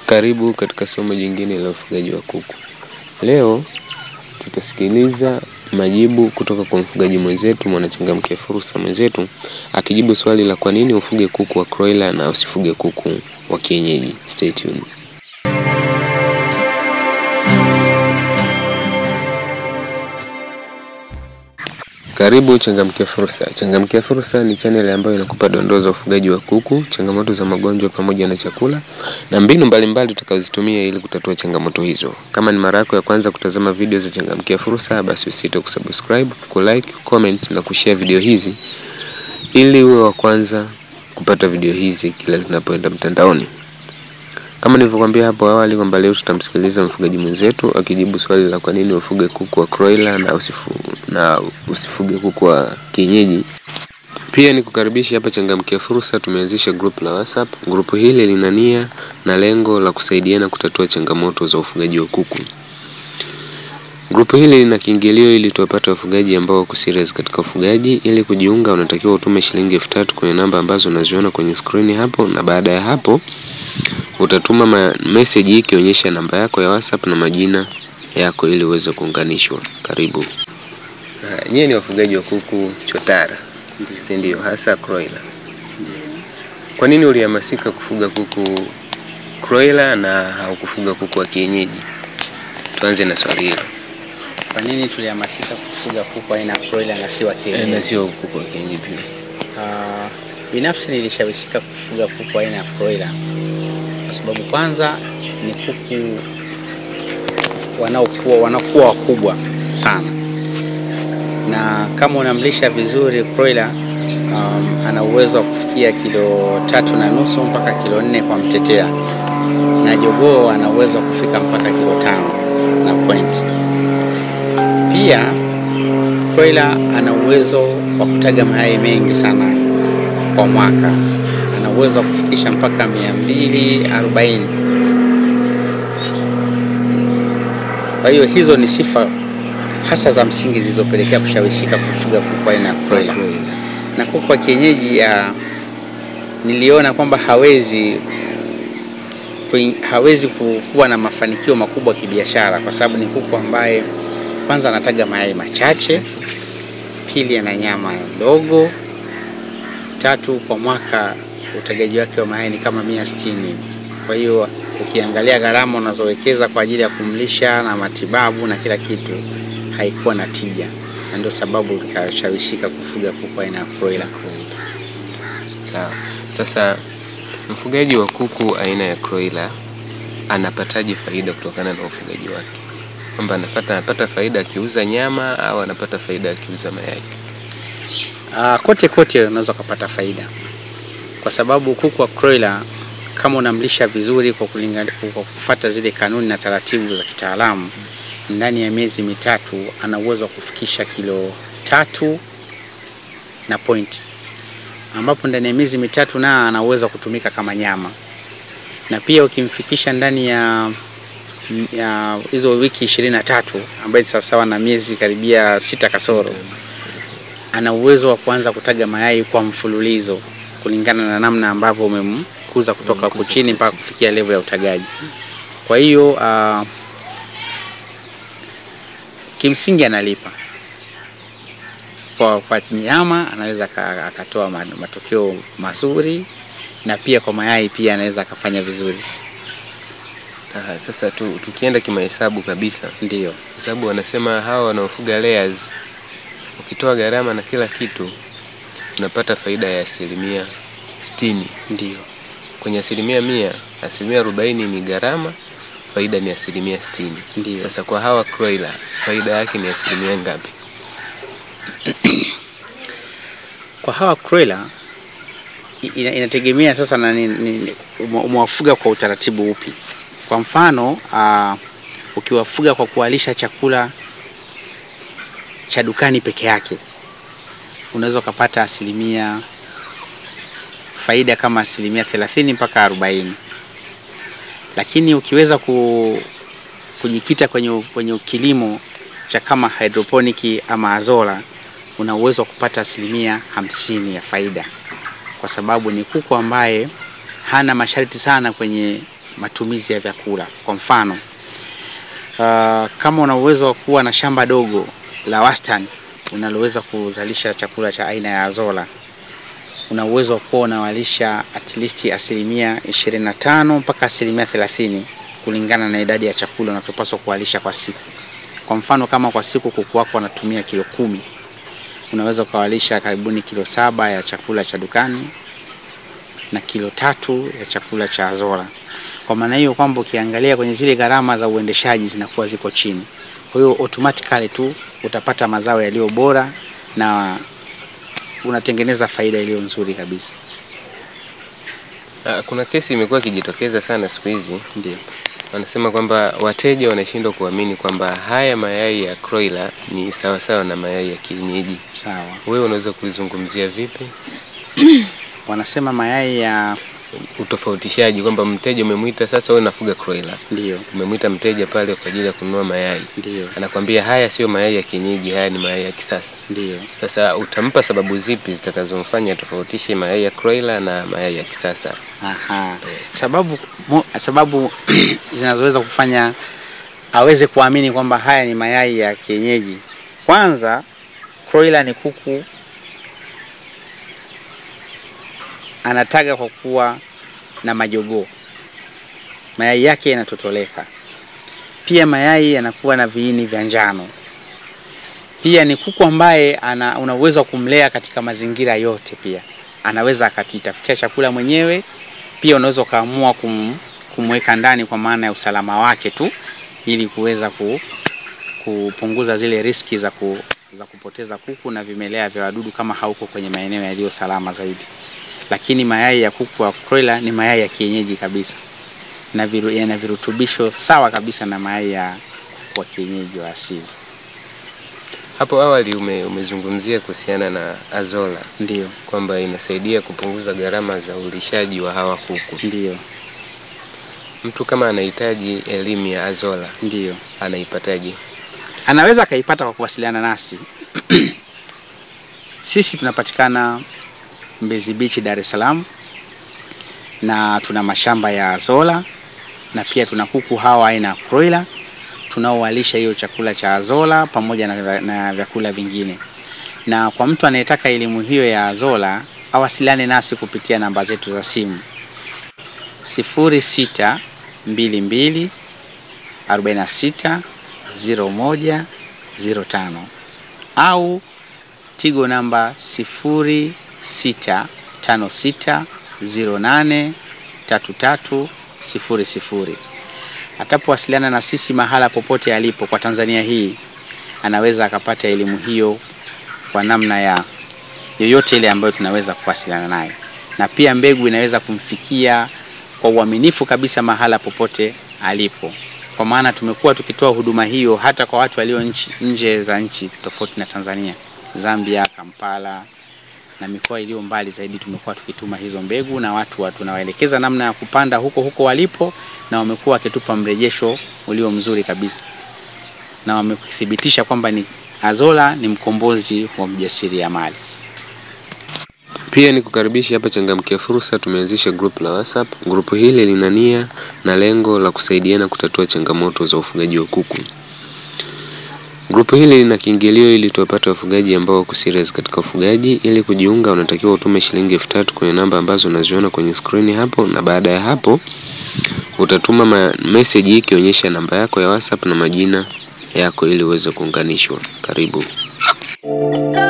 Karibu katika somo jingine la ufugaji wa kuku. Leo tutasikiliza majibu kutoka kwa mfugaji mwenzetu mwanachangamkia fursa mwenzetu akijibu swali la kwa nini ufuge kuku wa broiler na usifuge kuku wa kienyeji. Stay tuned. Karibu Changamkia Fursa. Changamkia Fursa ni channel ambayo inakupa dondoo za ufugaji wa kuku, changamoto za magonjwa pamoja na chakula na mbinu mbalimbali utakazozitumia ili kutatua changamoto hizo. Kama ni mara yako ya kwanza kutazama video za Changamkia Fursa, basi usite kusubscribe, kulike, comment na kushare video hizi ili uwe wa kwanza kupata video hizi kila zinapoenda mtandaoni. Kama nilivyokuambia hapo awali kwamba leo tutamsikiliza mfugaji mwenzetu akijibu swali la kwa nini ufuge kuku wa broiler na usifu, na usifuge kuku wa kienyeji. Pia ni kukaribisha hapa Changamkia Fursa. Tumeanzisha group la WhatsApp. Grupu hili lina nia na lengo la kusaidiana kutatua changamoto za ufugaji wa kuku. Grupu hili lina kiingilio ili tuwapate wafugaji ambao wako serious katika ufugaji. Ili kujiunga, unatakiwa utume shilingi elfu tatu kwenye namba ambazo unaziona kwenye skrini hapo, na baada ya hapo utatuma message hii ikionyesha namba yako ya WhatsApp na majina yako ili uweze kuunganishwa. Karibu. Uh, nyie ni wafugaji wa kuku chotara, si ndio? Hasa broiler. Kwa nini ulihamasika kufuga kuku broiler na haukufuga kuku wa kienyeji? Tuanze na swali hilo. Kwa nini tulihamasika kufuga kuku aina ya broiler na si wa Eh, kienyeji? na sio kuku wa kienyeji pia. Ah, binafsi nilishawishika kufuga kuku aina ya broiler kwa sababu kwanza ni kuku wanaokuwa wanakuwa wakubwa sana, na kama unamlisha vizuri broiler um, ana uwezo wa kufikia kilo tatu na nusu mpaka kilo nne kwa mtetea, na jogoo ana uwezo wa kufika mpaka kilo tano na point. Pia broiler ana uwezo wa kutaga mayai mengi sana kwa mwaka, ana uwezo wa kufikisha mpaka mia mbili arobaini. Kwa hiyo hizo ni sifa hasa za msingi zilizopelekea kushawishika kufuga kuku aina ya broiler. Na kuku wa kienyeji ya, niliona kwamba hawezi kui- hawezi ku- kuwa na mafanikio makubwa kibiashara, kwa sababu ni kuku ambaye kwanza anataga mayai machache, pili ana nyama ndogo, tatu kwa mwaka utagaji wake wa mayai ni kama mia sitini. Kwa hiyo ukiangalia gharama unazowekeza kwa ajili ya kumlisha na matibabu na kila kitu haikuwa na tija, na ndio sababu nikashawishika kufuga kuku aina ya broiler. Sawa. Sasa mfugaji wa kuku aina ya broiler anapataje faida kutokana na ufugaji wake? Kwamba anapata anapata faida akiuza nyama au anapata faida akiuza mayai? Ah, kote kote unaweza ukapata faida, kwa sababu kuku wa broiler kama unamlisha vizuri kwa kulingana, kwa kufuata zile kanuni na taratibu za kitaalamu, ndani ya miezi mitatu ana uwezo wa kufikisha kilo tatu na point, ambapo ndani ya miezi mitatu na ana uwezo wa kutumika kama nyama, na pia ukimfikisha ndani ya ya hizo wiki ishirini na tatu ambayo ni sawasawa na miezi karibia sita kasoro ana uwezo wa kuanza kutaga mayai kwa mfululizo kulingana na namna ambavyo umemkuza kutoka huku chini mpaka kufikia level ya utagaji. Kwa hiyo uh, kimsingi analipa kwa, kwa nyama anaweza aka- akatoa ma- matokeo mazuri na pia kwa mayai pia anaweza akafanya vizuri, Aha, sasa tu, tukienda kimahesabu kabisa, ndio kwa sababu wanasema hawa wanaofuga layers, ukitoa gharama na kila kitu unapata faida ya asilimia sitini. ndio. Kwenye asilimia mia, asilimia arobaini ni gharama, faida ni asilimia sitini. Ndio. Sasa kwa hawa broiler faida yake ni asilimia ngapi? Kwa hawa broiler i- ina, inategemea sasa na ni, ni, ume- umewafuga kwa utaratibu upi. Kwa mfano uh, ukiwafuga kwa kuwalisha chakula cha dukani peke yake unaweza ukapata asilimia faida kama asilimia thelathini mpaka arobaini, lakini ukiweza ku, kujikita kwenye, kwenye kilimo cha kama hydroponic ama azola una uwezo wa kupata asilimia hamsini ya faida, kwa sababu ni kuku ambaye hana masharti sana kwenye matumizi ya vyakula. Kwa mfano uh, kama una uwezo wa kuwa na shamba dogo la wastani unaloweza kuzalisha chakula cha aina ya azola, una uwezo wa kuwa unawalisha at least asilimia 25 mpaka asilimia 30 kulingana na idadi ya chakula unachopaswa kuwalisha kwa siku. Kwa mfano kama kwa siku kuku wako wanatumia kilo kumi, unaweza ukawalisha karibuni kilo saba ya chakula cha dukani na kilo tatu ya chakula cha azola. Kwa maana hiyo kwamba ukiangalia kwenye zile gharama za uendeshaji zinakuwa ziko chini, kwa hiyo automatically tu utapata mazao yaliyo bora na unatengeneza faida iliyo nzuri kabisa. Ah, Kuna kesi imekuwa ikijitokeza sana siku hizi, Ndio. wanasema kwamba wateja wanashindwa kuamini kwamba haya mayai ya broiler ni sawasawa na mayai ya kienyeji. Sawa. Wewe unaweza kulizungumzia vipi Wanasema mayai ya utofautishaji, kwamba mteja umemwita sasa, wewe unafuga broiler, ndio, umemwita mteja pale kwa ajili ya kununua mayai, ndio, anakwambia haya sio mayai ya kienyeji, haya ni mayai ya kisasa. ndio. Sasa utampa sababu zipi zitakazomfanya tofautishe mayai ya broiler na mayai ya kisasa? Aha. Sababu mo, sababu zinazoweza kufanya aweze kuamini kwamba haya ni mayai ya kienyeji. Kwanza, broiler ni kuku anataga kwa kuwa na majogoo, mayai yake yanatotoleka. Pia mayai yanakuwa na viini vya njano. Pia ni kuku ambaye ana una uwezo wa kumlea katika mazingira yote. Pia anaweza akajitafutia chakula mwenyewe. Pia unaweza ukaamua kum, kumweka ndani kwa maana ya usalama wake tu, ili kuweza ku, kupunguza zile riski za, ku, za kupoteza kuku na vimelea vya wadudu kama hauko kwenye maeneo yaliyo salama zaidi. Lakini mayai ya kuku wa broiler ni mayai ya kienyeji kabisa na viru, yana virutubisho sawa kabisa na mayai ya kuku wa kienyeji wa asili. Hapo awali ume, umezungumzia kuhusiana na azola Ndio, kwamba inasaidia kupunguza gharama za ulishaji wa hawa kuku. ndio, Mtu kama anahitaji elimu ya azola ndio. anaipataje? Anaweza akaipata kwa kuwasiliana nasi. Sisi tunapatikana Mbezi Beach, Dar es Salaam, na tuna mashamba ya azola na pia tuna kuku hawa aina ya broiler tunaowalisha hiyo chakula cha azola pamoja na, vya- na vyakula vingine. Na kwa mtu anayetaka elimu hiyo ya azola awasiliane nasi kupitia namba zetu za simu 0622 46 01 05 au Tigo namba 0656083300. Atapowasiliana na sisi mahala popote alipo kwa Tanzania hii, anaweza akapata elimu hiyo kwa namna ya yoyote ile ambayo tunaweza kuwasiliana naye, na pia mbegu inaweza kumfikia kwa uaminifu kabisa mahala popote alipo, kwa maana tumekuwa tukitoa huduma hiyo hata kwa watu walio nchi, nje za nchi tofauti na Tanzania, Zambia, Kampala na mikoa iliyo mbali zaidi. Tumekuwa tukituma hizo mbegu na watu wa tunawaelekeza namna ya kupanda huko huko walipo, na wamekuwa wakitupa mrejesho ulio mzuri kabisa, na wamethibitisha kwamba ni azola ni mkombozi wa mjasiriamali. Pia ni kukaribisha hapa Changamkia Fursa. Tumeanzisha group la WhatsApp. Grupu hili lina nia na lengo la kusaidiana kutatua changamoto za ufugaji wa kuku. Grupu hili lina kiingilio ili tuwapate wafugaji ambao wako serious katika ufugaji. Ili kujiunga, unatakiwa utume shilingi elfu tatu kwenye namba ambazo unaziona kwenye skrini hapo, na baada ya hapo utatuma ma- message hii ikionyesha namba yako ya WhatsApp na majina yako ili uweze kuunganishwa. Karibu.